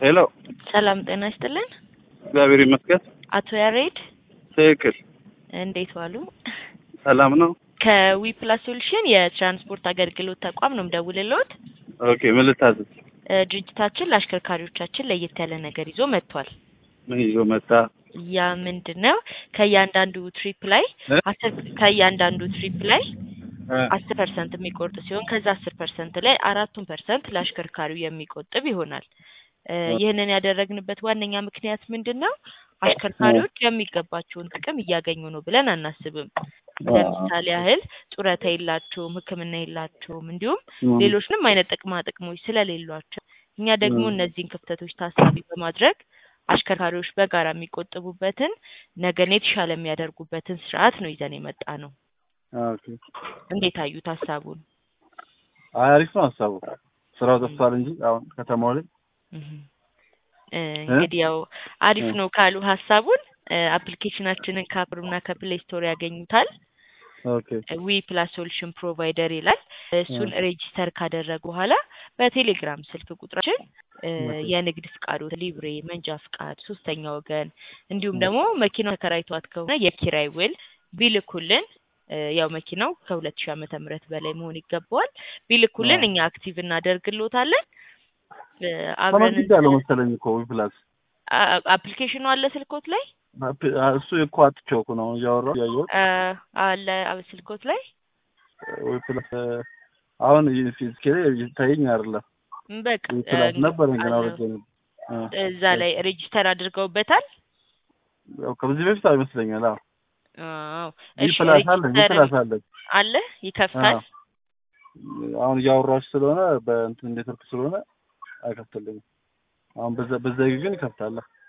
ሄሎ፣ ሰላም ጤና ይስጥልን። እግዚአብሔር ይመስገን። አቶ ያሬድ ትክክል። እንዴት ዋሉ? ሰላም ነው። ከዊ ፕላስ ሶሉሽን የትራንስፖርት አገልግሎት ተቋም ነው የምደውልልዎት። ኦኬ፣ ምን ልታዘዝ? እ፣ ድርጅታችን ለአሽከርካሪዎቻችን ለየት ያለ ነገር ይዞ መጥቷል። ምን ይዞ መጣ? ያ ምንድን ነው? ከእያንዳንዱ ትሪፕ ላይ እ? አስር ከእያንዳንዱ ትሪፕ ላይ እ፣ አስር ፐርሰንት የሚቆርጥ ሲሆን ከዛ አስር ፐርሰንት ላይ አራቱን ፐርሰንት ለአሽከርካሪው የሚቆጥብ ይሆናል። እ፣ ይህንን ያደረግንበት ዋነኛ ምክንያት ምንድን ነው? አሽከርካሪዎች የሚገባቸውን ጥቅም እያገኙ ነው ብለን አናስብም። ለምሳሌ ያህል ጡረታ የላቸውም፣ ሕክምና የላቸውም፣ እንዲሁም እ፣ ሌሎችንም አይነት ጥቅማ ጥቅሞች ስለሌሏቸው እኛ ደግሞ እ። እነዚህን ክፍተቶች ታሳቢ በማድረግ አሽከርካሪዎች በጋራ የሚቆጥቡበትን ነገን የተሻለ የሚያደርጉበትን ስርዓት ነው ይዘን የመጣ ነው። ኦኬ። እንዴት አዩት ሀሳቡን? አይ አሪፍ ነው ሀሳቡ። ስራው ጠፍቷል እንጂ አሁን ከተማው ላይ እህ እ፣ እንግዲህ ያው አሪፍ እ። ነው ካሉ ሀሳቡን እ፣ አፕሊኬሽናችንን ከአፕልና ከፕሌይ ስቶር ያገኙታል። ኦኬ። ዊ ፕላስ ሶሉሽን ፕሮቫይደር ይላል። እሱን ሬጂስተር ካደረጉ በኋላ በቴሌግራም ስልክ ቁጥራችን እ፣ ኦኬ። የንግድ ፍቃድ፣ ሊብሬ፣ መንጃ ፍቃድ፣ ሶስተኛ ወገን እንዲሁም እ። ደግሞ መኪናው ተከራይቷት ከሆነ የኪራይ ውል ቢልኩልን እ፣ ያው መኪናው ከሁለት ሺህ ዓመተ ምህረት በላይ መሆን ይገባዋል። ቢልኩልን አዎ። እኛ አክቲቭ እናደርግሎታለን። እ፣ አብረን ተመዝግቤያለሁ መሰለኝ እኮ ዊ ፕላስ አ- አፕሊኬሽኑ አለ ስልኮት ላይ አፕ- አ- እሱ እኮ አጥቼው እኮ ነው እያወራሁ እያየሁት አ፣ አለ አ- ስልኮት ላይ ዊ ፕላስ እ፣ አሁን ፊዚኬ ላይ ይታየኝ አይደለም። በቃ ዊ ፕላስ እ፣ ነበረኝ ግን አለ። አውርጄ ነበር። እ፣ እዛ ላይ ሬጂስተር አድርገውበታል። ያው ከዚህ በፊት አይመስለኛል። አዎ አዎ ዊ እሺ፣ ፕላስ አለ ዊ ሬጂስተር ፕላስ አለ። አለ ይከፍታል። አዎ። አሁን እያወራች ስለሆነ በእንትን ኔትወርክ ስለሆነ አይከፍትልኝም። አሁን በዛ በዛ ግን ይከፍታል።